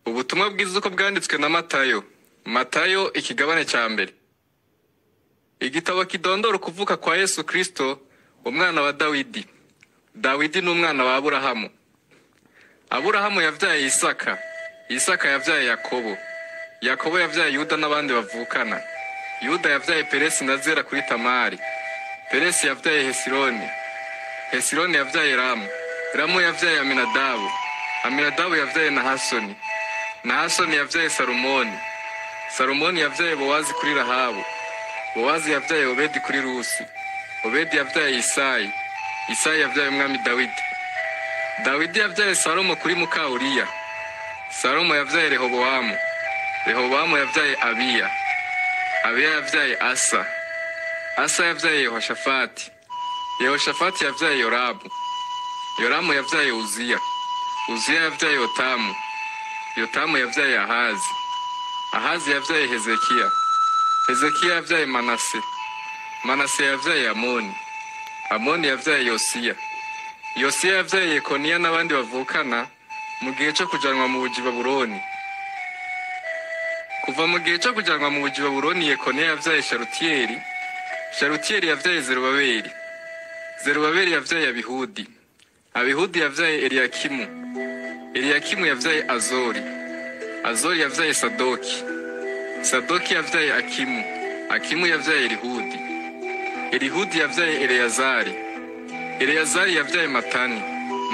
ubutumwa bwiza uko bwanditswe na matayo matayo ikigabane cya mbere igitabo kidondora ukuvuka kwa yesu kirisito umwana wa dawidi dawidi ni umwana wa aburahamu aburahamu yabyaye isaka isaka yabyaye yakobo yakobo yabyaye yuda n'abandi bavukana yuda yabyaye peresi na zera kuri tamari peresi yabyaye hesironi hesironi yabyaye ramu ramu yabyaye aminadabu aminadabu yabyaye nahasoni nahasoni yabyaye salomoni salomoni yabyaye bowazi kuri rahabu bowazi yabyaye obedi kuri rusi obedi yabyaye isayi isayi yabyaye umwami dawidi dawidi yabyaye salomo kuri muka uriya salomo yabyaye rehobowamu rehobowamu yabyaye abiya abiya yabyaye asa asa yabyaye yehoshafati yehoshafati yabyaye yoramu yoramu yabyaye uziya uziya yabyaye yotamu yotamu yabyaye ahazi ahazi yabyaye hezekiya hezekiya yabyaye manase manase yabyaye amoni amoni yabyaye yosiya yosiya yabyaye yekoniya n'abandi bavukana mu gihe cyo kujyanwa mu bugi baburoni kuva mu gihe cyo kujyanwa mu bugi baburoni yekoniya yabyaye sharutiyeri sharutiyeri yabyaye zerubaberi zerubaberi yabyaye abihudi abihudi yabyaye eliyakimu eliyakimu yabyaye azori azori yabyaye sadoki sadoki yabyaye akimu akimu yabyaye elihudi elihudi yabyaye eleyazari eleyazari yabyaye matani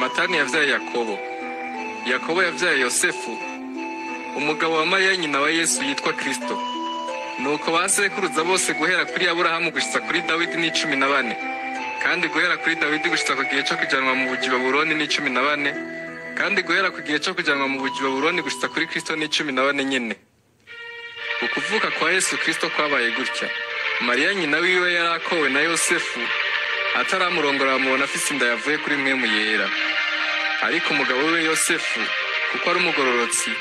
matani yabyaye yakobo yakobo yabyaye yosefu umugabo wa mariya nyina wa yesu yitwa kirisito nuko ba sekuruza bose guhera kuri aburahamu gushyitsa kuri dawidi ni cumi na bane kandi guhera kuri dawidi gushyitsa ku gihe cyo kujyanwa mu bugi baburoni ni cumi na bane kandi guhera ku gihe cyo kujyanwa mu bugi baburoni gushyitsa kuri kirisito ni cumi na bane nyine ukuvuka kwa yesu kirisito kwabaye gutya mariya nyina wiwe yari akowe na yosefu ataramurongora bamubona afite inda yavuye kuri mwemu yera ariko umugabo we yosefu kuko ari umugororotsi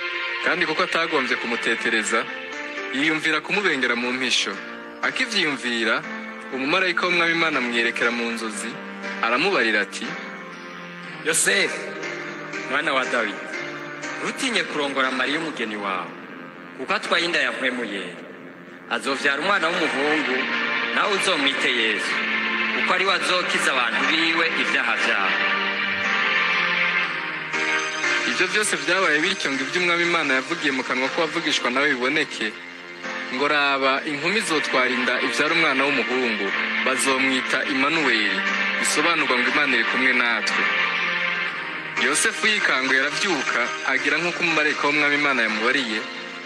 kandi kuko atagombye kumutetereza yiyumvira kumubengera mu mpisho akibyiyumvira umumarayika w'umwami imana amwerekera mu nzozi aramubarira ati yosefu mwana wa dawidi ntutinye kurongora mariya umugeni wawe kuko atwaye inda yahwemuye azobyara umwana w'umuhungu nawe uzomwite yesu kuko ari we azokiza abantu biwe ibyaha byabo ibyo byose byabaye bityo ngo ibyo umwami imana yavugiye mu kanwa ko wavugishwa nawe biboneke ngo raba inkumi izotwara inda ibyara umwana w'umuhungu bazomwita imanuweli bisobanurwa ngo imana iri kumwe natwe yosefu yikanguye arabyuka agira nk'uko umumarayika w'umwami imana yamubariye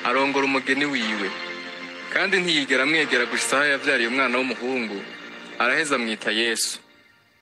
arongora umugeni wiwe kandi ntiyigera amwegera gusa aho yabyariye umwana w'umuhungu araheza amwita yesu